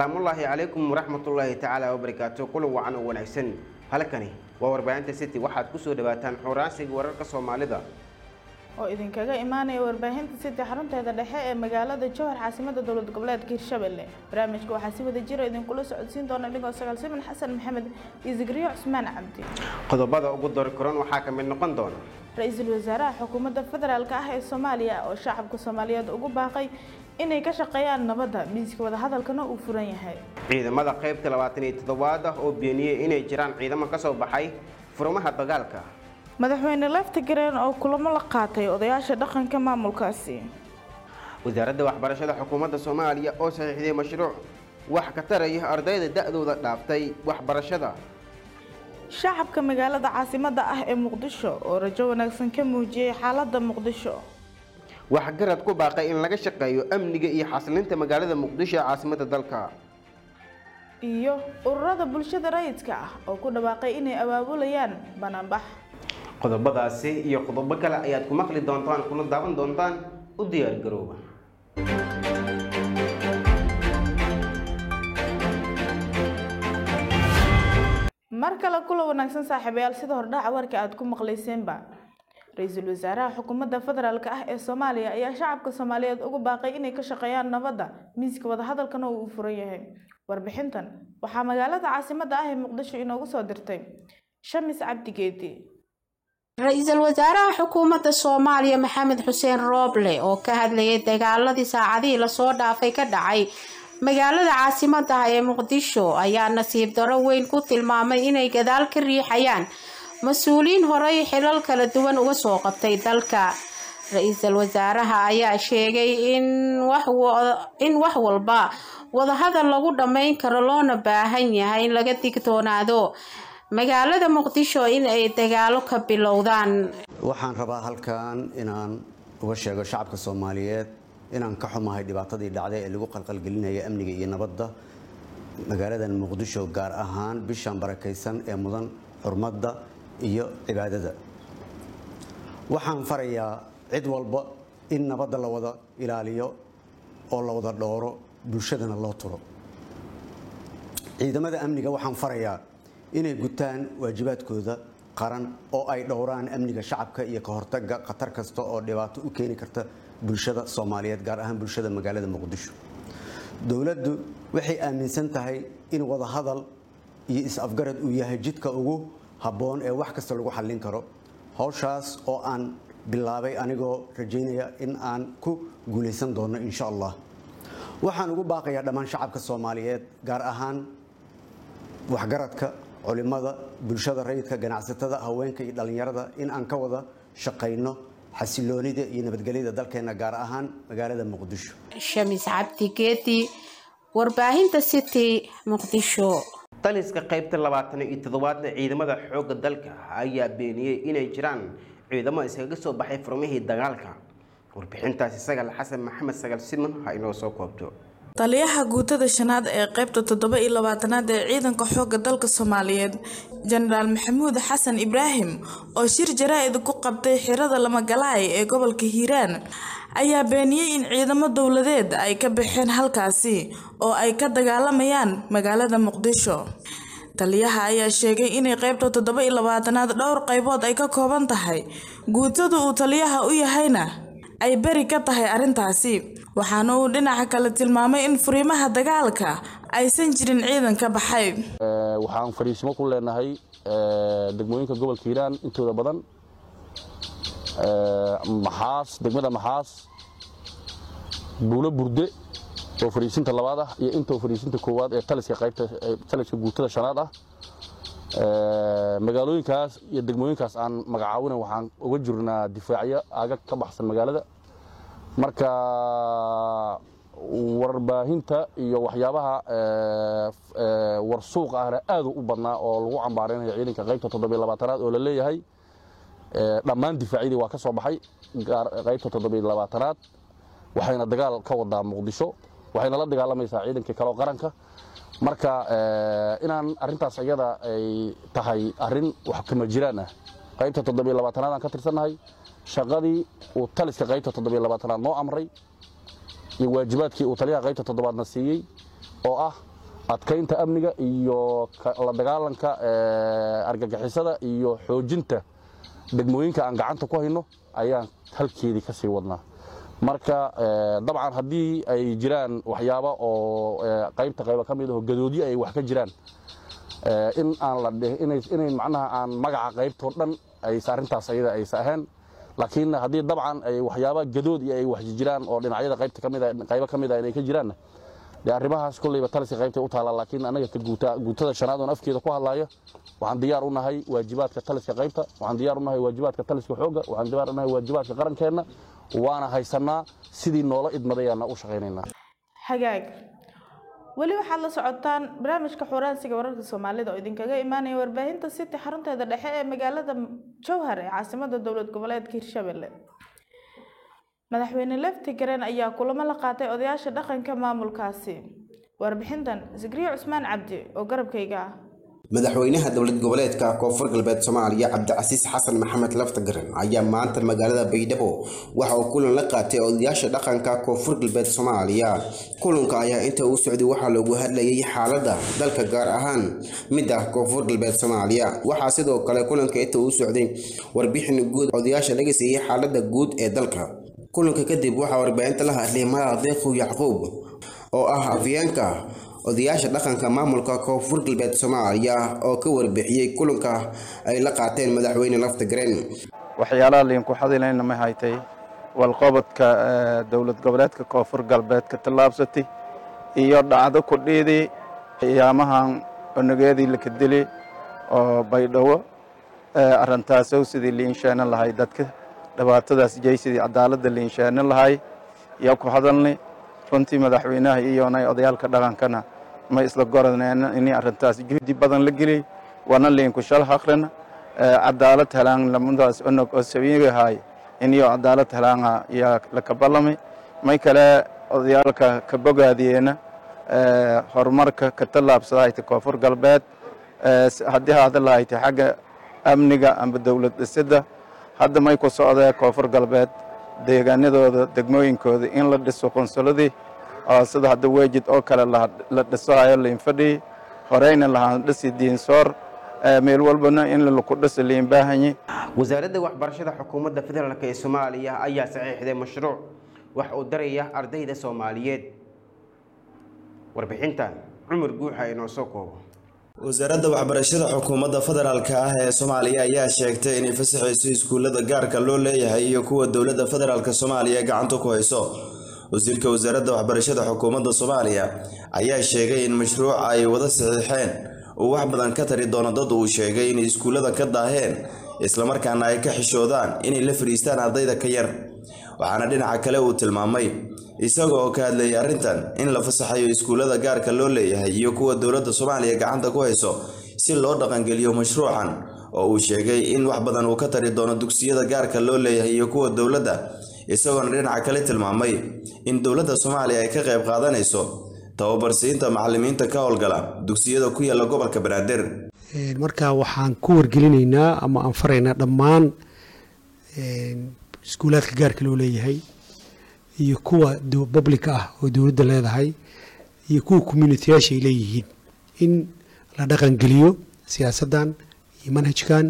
salaamullaahi calaykum waraxmatullaahi tacaala wabarakaatu kulan wacan oo wanaagsan halkani waa warbaahinta city waxaad kusoo dhawaataan xuraansiga wararka soomaalida oo idinkaga imaanaya warbaahinta city xarunteeda dhexe ee magaalada jowhar caasimada dowlad goboleedka hirshabelle barnaamijka waxaa si wada jira idinkula socodsiin doona dhigoo sagaal siman xasan maxamed iyo zikriyo cusmaan cabdi qodobada ugu dori koran waxaa ka mid noqon doona ra-iisul wasaaraha xukuumadda federaalk ah ee soomaaliya oo shacabka soomaaliyeed ugu baaqay inay ka shaqeeyaan nabadda miiska wadahadalkana uu furan yahay ciidamada qaybta labaatan iyo toddobaad ah oo beeniyey inay jiraan ciidamo ka soo baxay furmaha dagaalka madaxweyne leftigreen oo kulamo la qaatay odayaasha dhaqanka maamulkaasi wasaaradda waxbarashada xukuumadda soomaaliya oo saxiixday mashruuc wax ka taraya ardayda da-dooda dhaaftay waxbarashada shacabka magaalada caasimadda ah ee muqdisho oo rajo wanaagsan ka muujiyey xaaladda muqdisho waxgarad ku baaqay in laga shaqeeyo amniga iyo xasilinta magaalada muqdisho ee caasimadda dalka iyo ururada bulshada rayidka ah oo ku dhawaaqay inay abaabulayaan banaanbax qodobadaasi iyo qodobo kale ayaad ku maqli doontaan kuna daawan doontaan u diyaar garooba mar kale kula wanaagsan saaxiibayaal sida hordhaca warka aad ku maqlayseenba ra-iisul wasaaraha xukuumadda federaalk ah ee soomaaliya ayaa shacabka soomaaliyeed ugu baaqay inay ka shaqeeyaan nabadda miiska wadahadalkana uu furan yahay warbixintan waxaa magaalada caasimadda ah ee muqdisho inoogu soo dirtay shamis cabdigeedi ra-iisul wasaaraha xukuumadda soomaaliya maxamed xuseen rooble oo ka hadlayay dagaaladii saacadihii lasoo dhaafay ka dhacay magaalada caasimadda ah ee muqdisho ayaa nasiib daro weyn ku tilmaamay inay gadaal ka riixayaan mas-uuliyiin horey xilal kala duwan uga soo qabtay dalka ra-iisul wasaaraha ayaa sheegay in wax walba wadahadal lagu dhammayn karo loona baahan yahay in laga digtoonaado magaalada muqdisho in ay dagaalo ka bilowdaan waxaan rabaa halkan inaan uga sheego shacabka soomaaliyeed inaan ka xumahay dhibaatadii dhacday ee lagu qalqalgelinaya amniga iyo nabadda magaaladan muqdisho gaar ahaan bishan barakaysan ee mudan xurmadda iyo cibaadada waxaan farayaa cid walba in nabadda la wada ilaaliyo oo la wada dhooro bulshadana loo turo ciidamada amniga waxaan farayaa inay gutaan waajibaadkooda qaran oo ay dhowraan amniga shacabka iyo ka hortaga khatar kasta oo dhibaato u keeni karta bulshada soomaaliyeed gaar ahaan bulshada magaalada muqdisho dowladdu waxay aaminsan tahay in wadahadal iyo is-afgarad uu yahay jidka ugu habboon ee wax kasta lagu xallin karo howshaas oo aan bilaabay anigoo rajaynaya in aan ku guulaysan doono insha allah waxaan ugu baaqayaa dhammaan shacabka soomaaliyeed gaar ahaan waxgaradka culimada bulshada rayidka ganacsatada haweenka iyo dhallinyarada in aan ka wada shaqayno xasiloonida iyo nabadgelyada dalkeena gaar ahaan magaalada muqdisho shamis cabdi geedi warbaahinta city muqdisho taliska qaybta labaatan iyo toddobaadna ciidamada xoogga dalka ayaa beeniyey inay jiraan ciidamo iskaga soo baxay furmihii dagaalka warbixintaasi sagal xasan maxamed sagal siman ha inoo soo koobto taliyaha guutada shanaad ee qaybta toddoba iyo labaatanaad ee ciidanka xoogga dalka soomaaliyeed jenaraal maxamuud xasan ibraahim oo shir jaraa-id ku qabtay xirada lamagalaay ee gobolka hiiraan ayaa beeniyey in ciidamo dowladeed ay ka baxeen halkaasi oo ay ka dagaalamayaan magaalada muqdisho taliyaha ayaa sheegay inay qaybta toddoba iyo labaatanaad dhowr qaybood ay ka kooban tahay guutada uu taliyaha u yahayna ay beri ka tahay arrintaasi waxaana uu dhinaca kale tilmaamay in furiimaha dagaalka aysan jirin ciidan ka baxay waxaan fariisimo ku leenahay degmooyinka gobolka hiiraan intooda badan maxaas degmada maxaas buulo burde oo fariisinta labaad ah iyo intoo fariisinta koowaad ee taliska qaybta taliska guutada shanaad ah magaalooyinkaas iyo degmooyinkaas aan magacaawina waxaan uga jirnaa difaacyo aagag ka baxsan magaalada marka warbaahinta iyo waxyaabaha warsuuqa ahna aad u badnaa oo lagu cambaaraynayo ciidanka qaybta toddobiy labaatanaad oo la leeyahay dhammaan difaacyadii waa ka soo baxay qaybta toddobiy labaatanaad waxayna dagaal ka wadaa muqdisho waxayna la dagaalamaysaa ciidankii kaleo qaranka marka inaan arintaas iyada ay tahay arin wax kama jiraan ah qaybta toddobiy labaatanaad aan ka tirsannahay shaqadii uu taliska qaybta toddobiy labaatanaad noo amray iyo waajibaadkii uu taliyaha qaybta toddobaadna siiyey oo ah adkaynta amniga iyo la dagaalanka argagixisada iyo xoojinta degmooyinka aan gacanta ku hayno ayaan halkeedii ka sii wadnaa marka dabcan haddii ay jiraan waxyaaba oo qaybta qayba ka mid aho gadoodyo ay wax ka jiraan in aan la inay macnaha aan magaca qaybtoo dhan aysa arrintaas ayada aysa ahayn laakiin haddii dabcan ay waxyaaba gadood iyo ay wax jiraan oo dhinacyada qaybta ka mid qaybo ka mid ah inay ka jiraanna dee arrimahaas kolleyba taliska qaybtay u taallaa laakiin annaga ka guuta guutada shanaad oon afkeeda ku hadlaayo waxaan diyaar u nahay waajibaadka taliska qaybta waxaan diyaar u nahay waajibaadka taliska xoogga waxaan diyaar u nahay waajibaadka qarankeenna waana haysannaa sidii noola idmadayaana u shaqaynaynaa hagaag weli waxaad la socotaan barnaamijka xuraansiga wararka soomaalida oo idinkaga imaanaya warbaahinta city xarunteeda dhexe ee magaalada jowhar ee caasimada dowlad goboleedka hirshabelle madaxweyne lefti garen ayaa kulamo la qaatay odayaasha dhaqanka maamulkaasi warbixintan zikriyo cusmaan cabdi oo garabkayga ah madaxweynaha dowlad goboleedka koonfur galbeed soomaaliya cabdicasiis xasan maxamed laftagaran ayaa maanta magaalada baydhabo waxa uu kulan la qaatay odayaasha dhaqanka koonfur galbeed soomaaliya kulanka ayaa inta uu socday waxaa loogu hadlayay xaaladda dalka gaar ahaan midda koonfur galbeed soomaaliya waxaa sidoo kale kulanka inta uu socday warbixin guud odayaasha laga siiyey xaaladda guud ee dalka kulanka kadib waxaa warbaahinta la hadlay madax deeqow yacquub oo ah afyeenka odayaasha dhaqanka maamulka koonfur galbeed soomaaliya oo ka warbixiyey kulanka ay la qaateen madaxweyne laftagareen waxyaalaha liinku xadilayna ma haytay walqobodka dowlad goboleedka koonfur galbeed ka tallaabsatay iyo dhacdo ku dhiidii qiyaamahan onageedii laka dili oo baydhabo arintaasow sidii liinsheena lahay dadka dhibaatadaas jeysidii cadaaladda liinsheena lahay iyo ku hadalnay runtii madaxweynaha iyonay odayaalka dhaqankana ma isla goraneen in arintaas juhdi badan la geliyey wana liinku shal haqrina cadaalad helaan lamadaas onog oo sabiigahay iniyo cadaalad helaanga yaa laka ballamay may kale odayaalka ka bogaadiyeena horumarka ka tallaabsadahayta koonfur galbeed haddii haada lahayta xagga amniga amba dowlad dhisidda hadda may ku socdee koonfur galbeed deegaanadooda degmooyinkooda in la dhiso qonsuladii oo sida hadda weejid oo kale la dhisohayo liinfadhii horeyna lahaan dhisi diinsoor meel walbana in laku dhiso liin baahanye wasaaradda waxbarashada xukuumadda federaalk ee soomaaliya ayaa saxiixday mashruuc wax uu daraya ardayda soomaaliyeed warbixintan cumar guuxa inoo soo koobo wasaaradda waxbarashada xukuumadda federaalka ah ee soomaaliya ayaa sheegtay inay fasaxayso iskuullada gaarka loo leeyahay iyo kuwa dowladda federaalk soomaaliya gacanta ku hayso wasiirka wasaaradda waxbarashada xukuumadda soomaaliya ayaa sheegay in mashruuca ay wada saxiixeen uu wax badan ka tari doono dad uu sheegay inay iskuullada ka daaheen islamarkaana ay ka xishoodaan inay la fadhiistaan ardayda ka yar waxaana dhinaca kale uu tilmaamay isaga oo ka hadlayay arrintan in la fasaxayo iskuullada gaarka loo leeyahay iyo kuwa dowladda soomaaliya gacanta ku hayso si loo dhaqangeliyo mashruucan oo uu sheegay in wax badan uu ka tari doono dugsiyada gaarka loo leeyahay iyo kuwa dowladda isagoona dhinaca kale tilmaamay in dowladda soomaaliya ay ka qayb qaadanayso tababarsiinta macalimiinta ka howlgala dugsiyada ku yaala gobolka banaadir marka waxaan ku wargelinaynaa ama aan faraynaa dhammaan iskuulaadka gaarka loo leeyahay iyo kuwa public ah oo dowladda leedahay iyo kuwa communitiyaasha ay leeyihiin in la dhaqangeliyo siyaasaddan iyo manhajkan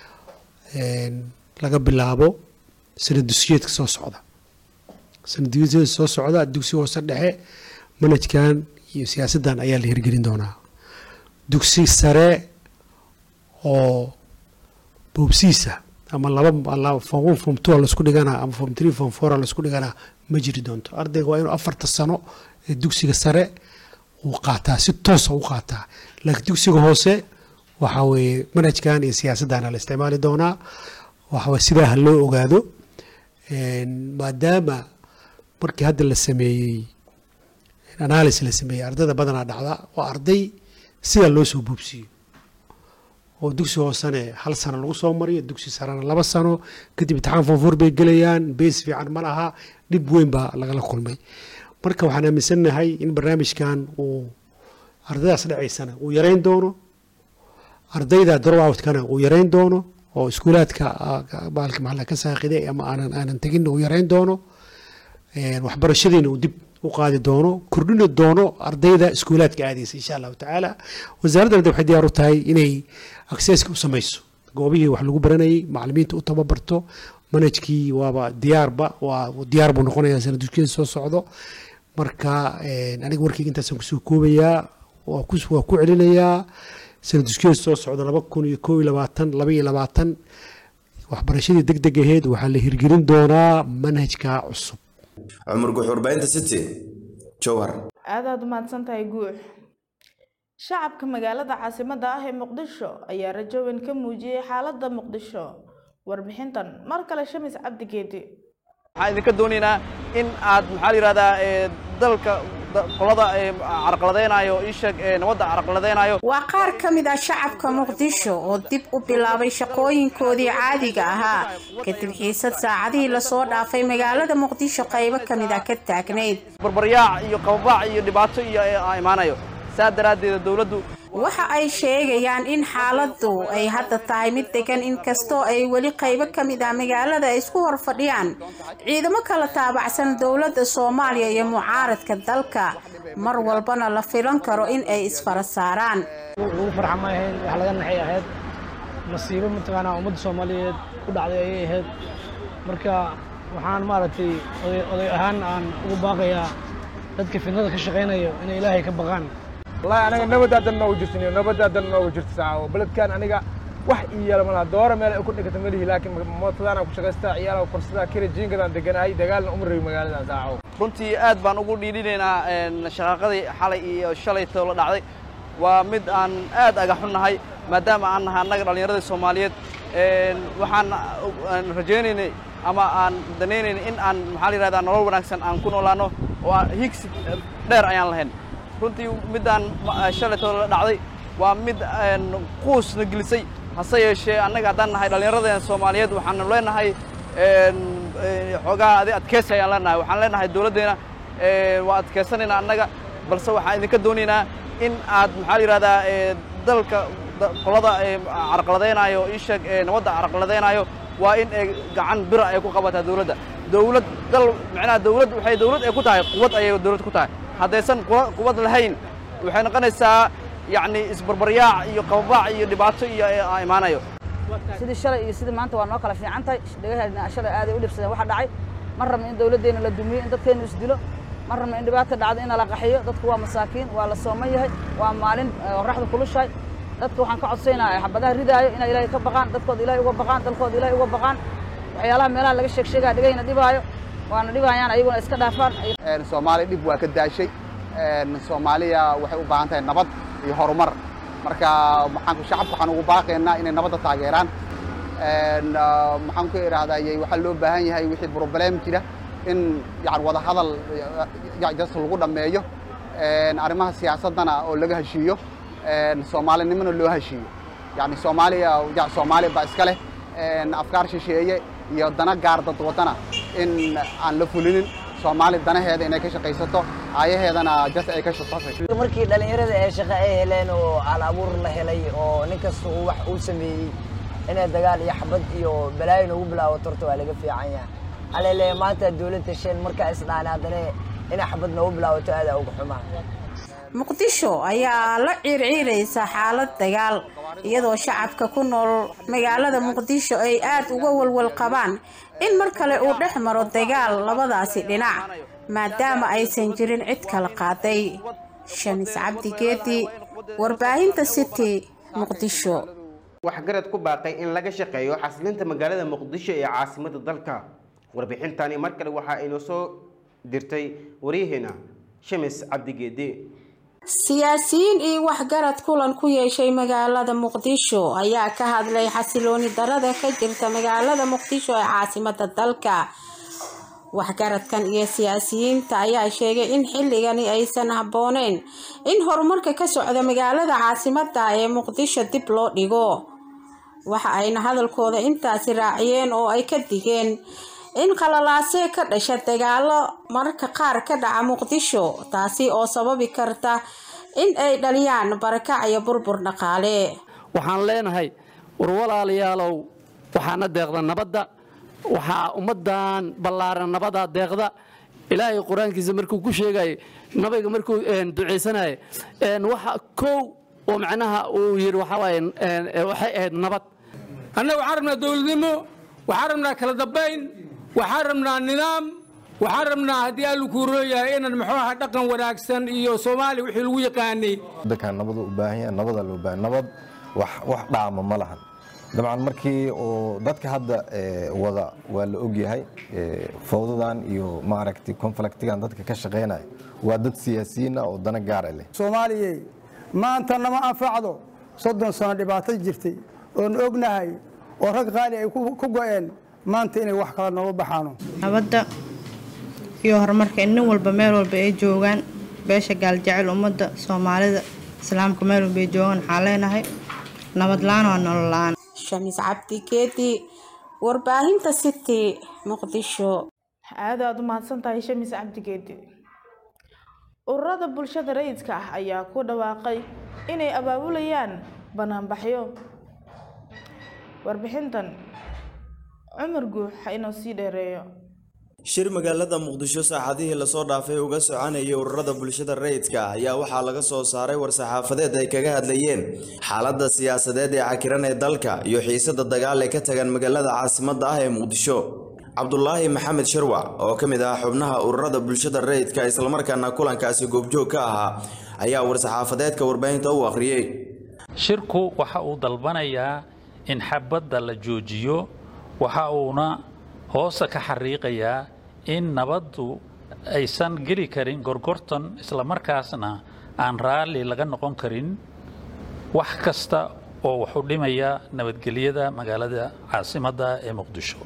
laga bilaabo sanad dugsiyeedka soo socda sanad dugsiyeedka soo socda dugsi hoose dhexe manhajkan iyo siyaasaddan ayaa la hirgelin doonaa dugsi sare oo boobsiisa ama laba form one form two laisku dhiganaa ama form three form four laisku dhiganaa ma jiri doonto ardayga waa inuu afarta sano ee dugsiga sare uu qaataa si toosa u qaataa laakiin dugsiga hoose waxa weeye manhajkan iyo siyaasaddaana la isticmaali doonaa waxaweye sidaa ha loo ogaado maadaama markii hadda la sameeyey analysis la sameeyey ardayda badanaa dhacda waa arday sidaa loo soo boobsiiyo oo dugsi hoosene hal sano lagu soo mariyo dugsi sarena laba sano kadib imtixaan fonfor bay gelayaan bees fiican ma laha dhib weyn baa lagala kulmay marka waxaan aaminsannahay in barnaamijkan uu ardaydaas dhacaysana uu yareyn doono ardayda dropout-kana uu yareyn doono oo iskuulaadka baalka maxalla ka saaqiday ama aanan aanan tegin uu yareyn doono waxbarashadiina uu dib u qaadi doono kordhini doono ardayda iskuulaadka aadaysa insha allahu tacaala wasaaraddan waxay diyaar u tahay inay akseska u samayso goobihii wax lagu baranayay macalimiinta u tababarto manhajkii waaba diyaarba waa diyaar buu noqonayaa sana dugsiyeeda soo socdo marka aniga warkeyga intaasaan kusoo koobayaa waa ku waa ku celinayaa sana dugsiyeeda soo socda laba kun iyo koob iyo labaatan laba iyo labaatan waxbarashadii deg deg aheyd waxaa la hirgelin doonaa manhajka cusub cumar guux warbaahinta city jowhar aadaad umahadsan tahay guux shacabka magaalada caasimadda ah ee muqdisho ayaa rajo weyn ka muujiyey xaaladda muqdisho warbixintan mar kale shamis cabdi geedi waxaan idinka doonaynaa in aad maxaa la yidhahdaa dalka qolada carqaladeynayo isheeg nabadda carqaladeynayo waa qaar ka mid ah shacabka muqdisho oo dib u bilaabay shaqooyinkoodii caadiga ahaa kadib xiisad saacadihii lasoo dhaafay magaalada muqdisho qaybo ka mid ah ka taagnayd barbaryaac iyo qababaac iyo dhibaato iyo imaanayo saa daraaddeeda dowladdu waxa ay sheegayaan in xaaladdu ay hadda tahay mid degan inkastoo ay weli qaybo ka mid ah magaalada ay isku hor fadhiyaan ciidamo kala taabacsan dowladda soomaaliya iyo mucaaradka dalka mar walbana la filan karo in ay isfara saaraan ugu farxa ma ahayn wax laga naxay ahayd nasiibo mataqaanaa ummadda soomaaliyeed ku dhacday ayay ahayd marka waxaan maaragtay oday ahaan aan ugu baaqayaa dadka fidnada ka shaqaynayo inay ilaahay ka baqaan wallahi aniga nabadaadan noogu jirtin nabadaadan noogu jirta saaco beledkan aniga wax ii yeela malaha doora meel ay ku dhigata melihi laakiin mootadaan ku shaqaystaa ciyaala korsadaa kira jiingadaan deganahay dagaalna uma rabi magaaladan saaco runtii aad baan ugu dhiidhinaynaa shaqaaqadii xalay iyo shalaytoo la dhacday waa mid aan aad agaxunnahay maadaama aan nahay annaga dhallinyaradii soomaaliyeed waxaan rajaynaynay ama aan danaynaynay in aan maxaa la yidhahdaa nolol wanaagsan aan ku noolaano oo aan higsi dheer ayaan lahayn runtii middaan shalaytoo la dhacday waa mid quusna gelisay hase yeeshee annaga haddaan nahay dhallinyaradeen soomaaliyeed waxaanu leenahay xoogaa adi adkeysi ayaan leenahay waxaan leenahay dowladdeena waa adkeysanaynaa annaga balse waxaan idinka doonaynaa in aad maxaa la yidhahdaa dalka qolada carqaladeynayo isheeg nabadda carqaladeynayo waa in ay gacan bira ay ku qabataa dowladda dowlad dal macnaha dowlad waxay dowlad ay ku tahay quwad ayay dowlad ku tahay haddaysan quwad lahayn waxay noqonaysaa yacni isbarbaryaac iyo qababaac iyo dhibaato iyo imaanayo sidii shalay iyo sidii maanta waa noo kala fiican tahay dhagaheedna shalay aaday u dhibsadeen waxa dhacay ma rabno in dowladdeena la dumiyo in dadkeennu isdilo ma rabno in dhibaata dhacdo in la qaxiyo dadku waa masaakiin waa la sooman yahay waa maalin qorraxda kulushahay dadka waxaan ka codsaynaa xabadaha ridaayo inay ilaahay ka baqaan dadkooda ilaahay uga baqaan dalkooda ilaahay uga baqaan waxyaalaha meelaha laga sheeg sheegaa dhegayna dhibaayo waana dhibayaan ayaguna iska dhaafaan soomaaliya dhib waa ka daashay soomaaliya waxay u baahan tahay nabad iyo horumar marka maxaan shacabka waxaan ugu baaqaynaa inay nabadda taageeraan maxaan ku idhaahdaa waxaa loo baahan yahay wixii problem jira in yani wada hadal jas lagu dhammeeyo arrimaha siyaasaddana oo laga heshiiyo soomaalinimona loo heshiiyo yani soomaaliya soomaaliya baa iska leh afkaar shisheeye iyo dana gaar dad wadana in aan la fulinin soomaali danaheeda inay ka shaqaysato aayaheedana jas ay ka shaqaysato markii dhallinyarada ee shaqo ay heleen oo al abuur la helay oo nin kasta uu wax uu sameeyey inay dagaal iyo xabad iyo balaayo noogu bilaabato horta waa laga fiican yahay alele maanta dowladda sheen markaa isdhaan haddana inay xabad noogu bilaabato aadaa uga xumaa muqdisho ayaa la ciirciiraysa xaalad dagaal iyadoo shacabka ku nool magaalada muqdisho ay aad uga walwal qabaan in mar kale uu dhex maro dagaal labadaasi dhinac maadaama aysan jirin cid kala qaaday shamis cabdi geedi warbaahinta city muqdisho waxgarad ku baaqay in laga shaqeeyo xasilinta magaalada muqdisho ee caasimada dalka warbixintani mar kale waxaa inoo soo dirtay waryaheena shamis cabdigeedi siyaasiyiin iyo waxgarad kulan ku yeeshay magaalada muqdisho ayaa ka hadlay xasilooni darada ka jirta magaalada muqdisho ee caasimada dalka waxgaradkan iyo siyaasiyiinta ayaa sheegay in xilligani aysan habbooneyn in horumarka ka socda magaalada caasimada ee muqdisho dib loo dhigo waxa ayna hadalkooda intaasi raaciyeen oo ay ka digeen in qalalaasee ka dhasha dagaalo mararka qaar ka dhaca muqdisho taasi oo sababi karta in ay dhaliyaan barakac iyo burbur dhaqaale waxaan leenahay war walaalayaalow waxaana deeqda nabadda waxaa ummaddan ballaaran nabadaa deeqda ilaahay qur-aankiisa markuu ku sheegay nabiga markuu ducaysanaya waxa kow oo macnaha uu yidhi waxaa waaye waxay ahayd nabad annaga waxaan rabnaa dowladnimo waxaan rabnaa kala dambayn waxaan rabnaa nidaam waxaan rabnaa haddii allu kuu rooyahay inaan muxuu aha dhaqan wanaagsan iyo soomaaliya wixii lagu yaqaanay waddankan nabadu u baahan yahay nabadaa loo baahan nabad wax wax dhaama ma lahan dabcan markii oo dadka hadda wada waa la ogyahay fowdadan iyo maaragtay konfliktigan dadka ka shaqaynaya waa dad siyaasiyiin ah oo dana gaara leh soomaaliyey maanta nama anfacdo soddon sano dhibaato jirtay oon ognahay oo rag qaali ay ku go'een maanta inay wax kala nooga baxaano nabadda iyo horumarka in nin walba meel walba ay joogaan beesha gaaljecel ummadda soomaalida islaamka meel walba ay joogaan waxaan leenahay nabad la-aan waa nolol la-aan shamiis cabdi geedi warbaahinta city muqdisho aad aad u mahadsan tahay shamiis cabdi geedi ururada bulshada rayidka ah ayaa ku dhawaaqay inay abaabulayaan banaanbaxyo warbixintan cumar guux ha inoo sii dheereeyo shir magaalada muqdisho saacadihii lasoo dhaafay uga soconayay ururada bulshada rayidka ah ayaa waxaa laga soo saaray war-saxaafadeed ay kaga hadlayeen xaaladda siyaasadeed ee cakiran ee dalka iyo xiisada dagaal ee ka tagan magaalada caasimadda ah ee muqdisho cabdulaahi maxamed sharwac oo ka mid ah xubnaha ururada bulshada rayidka islamarkaana kulankaasi goobjoog ka ahaa ayaa war-saxaafadeedka warbaahinta u akhriyey shirku waxa uu dalbanayaa in xabadda la joojiyo waxa uuna hoosta ka xariiqayaa in nabaddu aysan geli karin gorgortan islamarkaasna aan raalli laga noqon karin wax kasta oo wuxu dhimaya nabadgelyada magaalada caasimadda ee muqdisho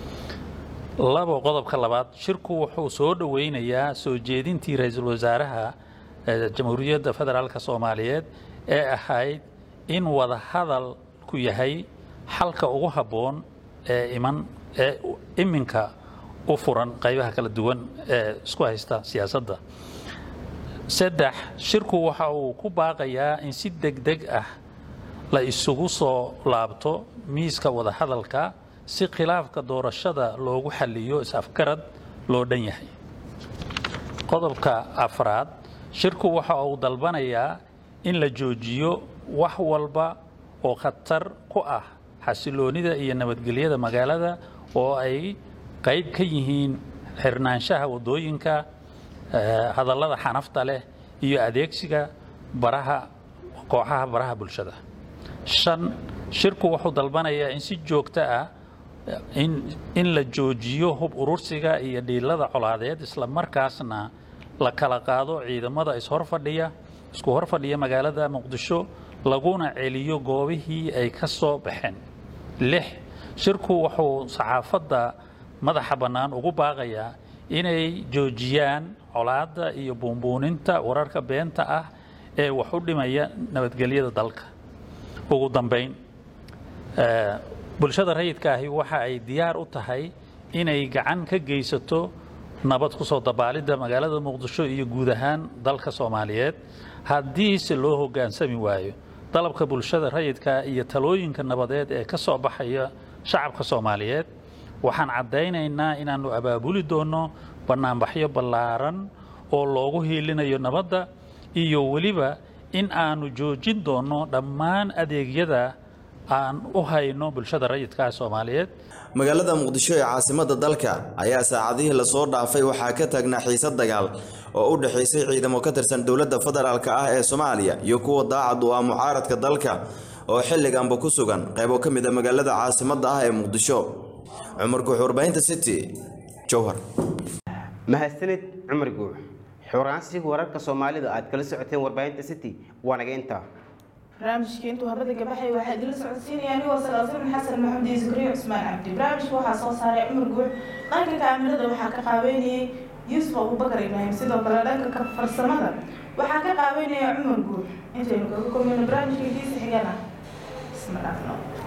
labo qodobka labaad shirku wuxuu soo dhoweynayaa soo jeedintii ra-iisul wasaaraha jamhuuriyadda federaalk soomaaliyeed ee ahayd in wada hadalku yahay xalka ugu habboon ee iman ee iminka u furan qaybaha kala duwan ee isku haysta siyaasadda saddex shirku waxa uu ku baaqayaa in si degdeg ah la isugu soo laabto miiska wadahadalka si khilaafka doorashada loogu xaliyo is-afgarad loo dhan yahay qodobka afraad shirku waxa uu dalbanayaa in la joojiyo wax walba oo khatar ku ah xasiloonida iyo nabadgelyada magaalada oo ay qayb ka yihiin xirnaanshaha waddooyinka hadallada xanafta leh iyo adeegsiga baraha kooxaha baraha bulshada shan shirku wuxuu dalbanayaa in si joogto ah in la joojiyo hub urursiga iyo dhiilada colaadeed isla markaasna la kala qaado ciidamada ishorfadhiya isku horfadhiya magaalada muqdisho laguna celiyo goobihii ay ka soo baxeen lix shirku wuxuu saxaafadda madaxa bannaan ugu baaqayaa inay joojiyaan colaadda iyo buunbuuninta wararka beenta ah ee wax u dhimaya nabadgelyada dalka ugu dambayn bulshada rayidka ahi waxa ay diyaar u tahay inay gacan ka geysato nabad ku soo dabaalidda magaalada muqdisho iyo guud ahaan dalka soomaaliyeed haddiise loo hoggaansami waayo dalabka bulshada rayidka iyo talooyinka nabadeed ee ka soo baxaya shacabka soomaaliyeed waxaan caddaynaynaa inaannu abaabuli doonno bannaanbaxyo ballaaran oo loogu hiilinayo nabadda iyo weliba in aanu joojin doonno dhammaan adeegyada aan u hayno bulshada rayidka soomaaliyeed magaalada muqdisho ee caasimadda dalka ayaa saacadihii lasoo dhaafay waxaa ka taagnaa xiisad dagaal oo u dhexaysay ciidamo ka tirsan dowladda federaalk ah ee soomaaliya iyo kuwa daacad u ah mucaaradka dalka oo xilliganba ku sugan qaybo ka mid a magaalada caasimadda ah ee muqdisho cumar guux warbaahinta city jowhar mahadsanid cumar guux xoraansiga wararka soomaalida aad kala socoteen warbaahinta city waa naga intaa barnaamijka intuu habada gabaxay waxaa idila socodsiinaya anigoo salaasiin xasan maxamed iyo zakariya cusmaan cabdi barnaamijka waxaa soo saaray cumar guux dhanka kaamirada waxaa ka qaabeynayay yuusuf abubakar ibraahim sidoo kale dhanka farsamada waxaa ka qaabeynaya cumar guux intaynu kaga kulmayno barnaamijka diisa xigana isma dhaafno